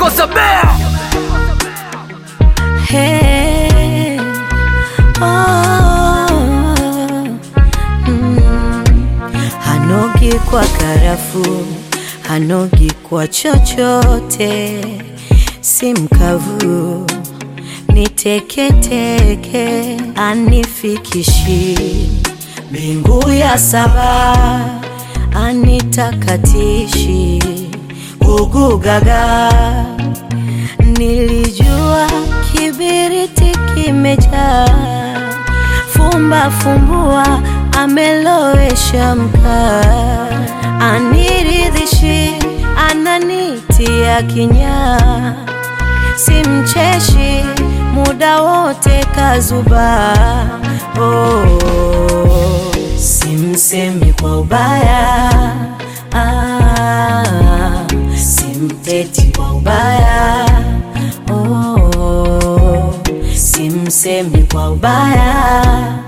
Kosa Bear. Hey, oh, mm. Hanogi kwa karafu, hanogi kwa chochote, si mkavu ni teketeke, anifikishi mbingu ya saba, anitakatishi gugugaga Nilijua kibiriti kimejaa, fumba fumbua, amelowesha mkaa, aniridhishi, ananitia kinyaa, simcheshi muda wote kazuba, oh, simsemi kwa ubaya ah, simteti kwa ubaya oh, simsemi kwa ubaya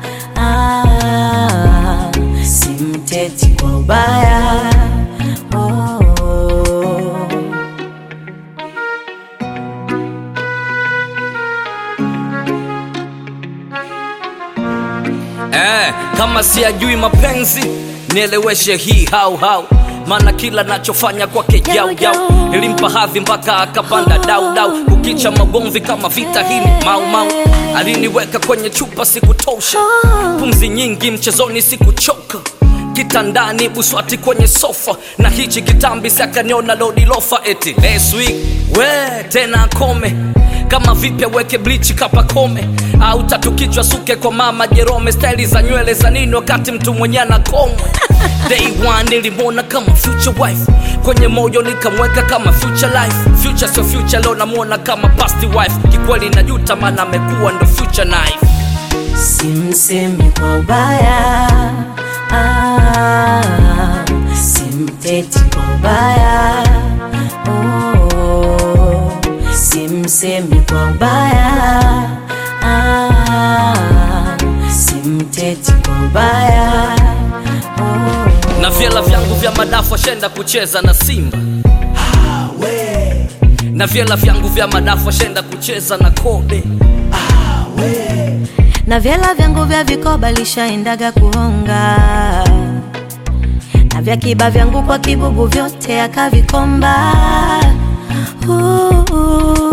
ah, simteti kwa ubaya oh. Eh, kama siyajui mapenzi nieleweshe hii hau hau maana kila nachofanya kwake jau jau nilimpa hadhi mpaka akapanda dau dau kukicha magomvi kama vita hii ni mau mau aliniweka kwenye chupa sikutosha pumzi nyingi mchezoni sikuchoka kitandani buswati kwenye sofa na hichi kitambi sakaniona lodi lofa eti next week we tena kome kama vipya weke blichi kapakome au tatu kichwa suke kwa mama jerome staili za nywele za nini wakati mtu mwenye ana komwe day one nilimwona kama future wife kwenye moyo nikamweka kama future life future sio future leo namwona kama past wife kikweli najuta maana amekuwa ndo future knife Simsemi kwa ubaya ah, simteti kwa ubaya oh, simsemi kwa ubaya ah, simteti kwa ubaya oh. na vyela vyangu vya madafu ashenda kucheza na simba na vyela vyangu vya madafu ashenda kucheza na kobe na vyela vyangu vya vikoba lishaendaga kuhonga na vya kiba vyangu kwa kibubu vyote akavikomba uh, uh.